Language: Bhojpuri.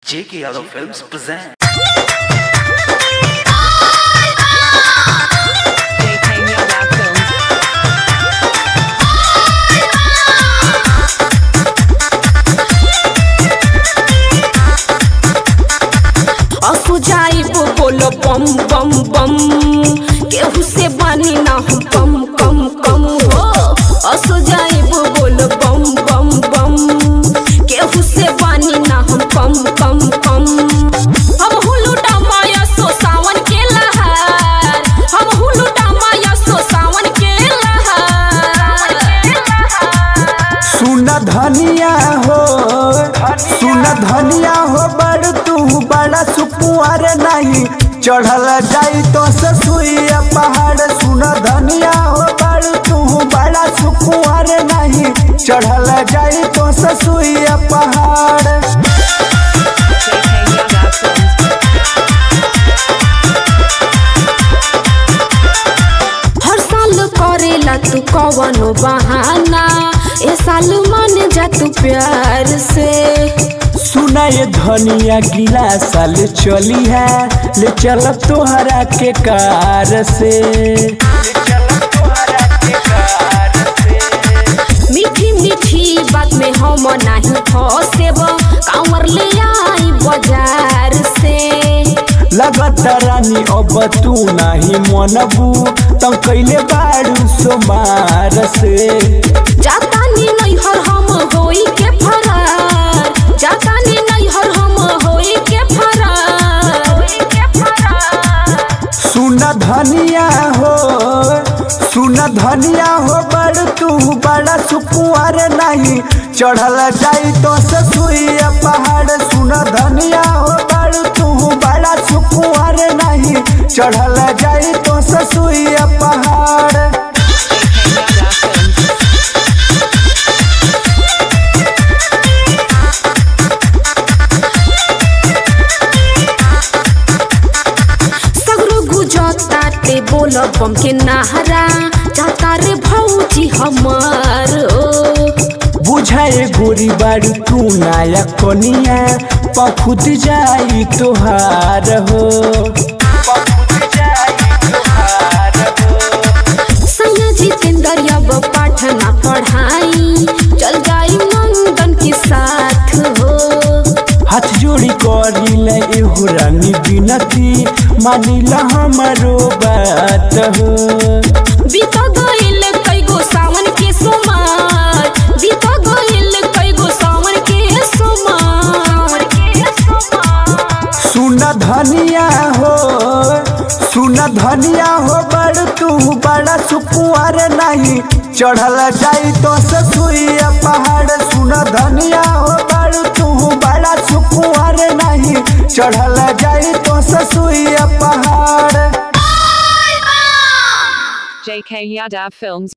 J.K. Yadav Films present. JK Yadav Films. असु जाइबो बोलो बम बम बम केहू से बानी ना हम कम कम कम हो असु जाइबो बोलो बम बम बम केहू से बानी ना हम कम कम कम हम हुलुटा माया सो सावन के लहर हम हुलुटा माया सो सावन के लहर सुन धनिया हो सुन धनिया हो बड़ तू बड़ा सुकुआर नहीं चढ़ल जाई तो ससुइया पहाड़ सुन धनिया हो बड़ तू बड़ा सुकुआर नहीं चढ़ल जाई तो ससुइया पहाड़ JK Yadav Films. हर साल करेला तू कवनो बहाना ए साल मन जा तू प्यार से सुना ये धनिया गिला साल चली है ले चल तोहरा के कार से मीठी मीठी बात में हम नहीं फसेब कांवर ले आई बाजार से लगत रानी अब तू नहीं मनबू तो कैले बाड़ू सोमार से जाता नी नहीं हर हम होई के फरार जाता नी नहीं हर हम होई के फरार होई के फरार सुन धनिया हो सुन धनिया हो बड़ तू बड़ा सुकुआर नहीं चढ़ल जाई तो ससुइया पहाड़ सुन धनिया हो बड़ तू बड़ा सुकुआर नहीं चढ़ल जाई तो ससुइया पहाड़ JK Yadav Films. सगरो गुजता ते बोल बम के नहरा जाता रे भौजी हमार ओ बुझाए गोरी बाड़ी तू नाया कनिया पखुद जाई तोहार हो सैया जितेंद्र अब पाठ ना पढ़ाई चल जाई नंदन के साथ हो हाथ जोड़ी करी ले एहो रानी बिनती मानिला हमारो बात हो बीत गइल कईगो सावन के सोमार बीत गइल कईगो सावन के सोमार सुन धनिया हो सुन धनिया हो बड़ तू बड़ा सुकुआर नहीं चढ़ल जाई तो ससुइया पहाड़ सुन धनिया हो बड़ तू बड़ा सुकुआर नहीं चढ़ल जाई तो ससुइया पहाड़ JK Yadav Films.